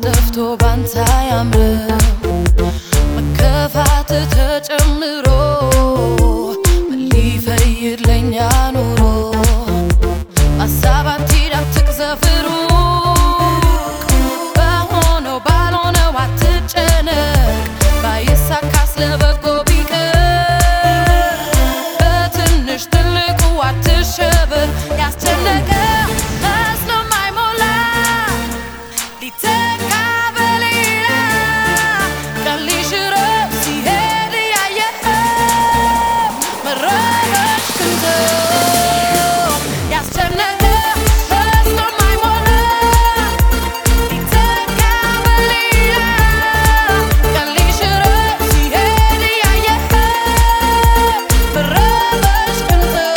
ጠፍቶ ባንተ አያምርም መከፋት ተጨምሮ ምን ሊፈይድ ለኛ ኑሮ ሀሳብ አትሂድ አትቅዘፍሩ በሆነው ባልሆነው አትጨነቅ ባይሳካስ ለበጎ ቢቀር በትንሽ ትልቁ አትሸበር ያስጨነቀ መስሎ ማይሞላ ሊተካ በሌላ ቀን ሊሽረው ሲሄድ እያየኸው መረበሽ ክንተው ያስጨነቀ መስሎ ማይሞላ ሊተካ በሌላ ቀን ሊሽረው ሲሄድ እያየኸው መረበሽ ክንተው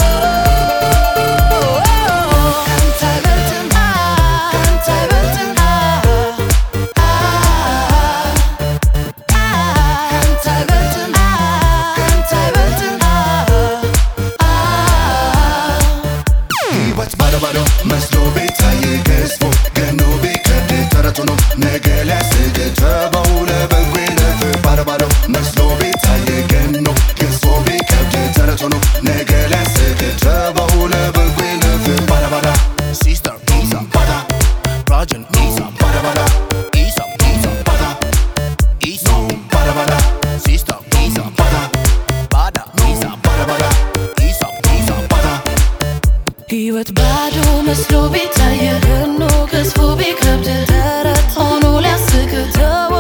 ካንተ አይበልጥም ካንተ አይበልጥም ካንተ አይበልጥም ካንተ አይበልጥም ሕይወት ባዶ ባዶ መስሎ ቤታዬ ገዝፎ ገኖ ቢከብድ ተረቱ ነው ነገ ሊያስግ ተበው ለበጎ ይለፍ ባዶ ባዶ መስሎ ቤታዬ ገኖ ገዝፎ ቢከብድ ተረቱ ነው ነገ ሊያስግ ተበው ለበጎ ይለፍ ባዳ ባዳ ሲስተር ኢሳ ባዳ ራጅን ኢሳ ባዳ ባዳ ኢሳ ኢሳ ባዳ ኢሳ ባዳ ባዳ ሲስተር ኢሳ ባዳ ባዳ ኢሳ ባዳ ባዳ ኢሳ ኢሳ ባዳ ሕይወት ባዶ መስሎ ቢታየ ገኖ ገዝፎ ቢከብድ ተረት ሆኖ ሊያስቅ ተው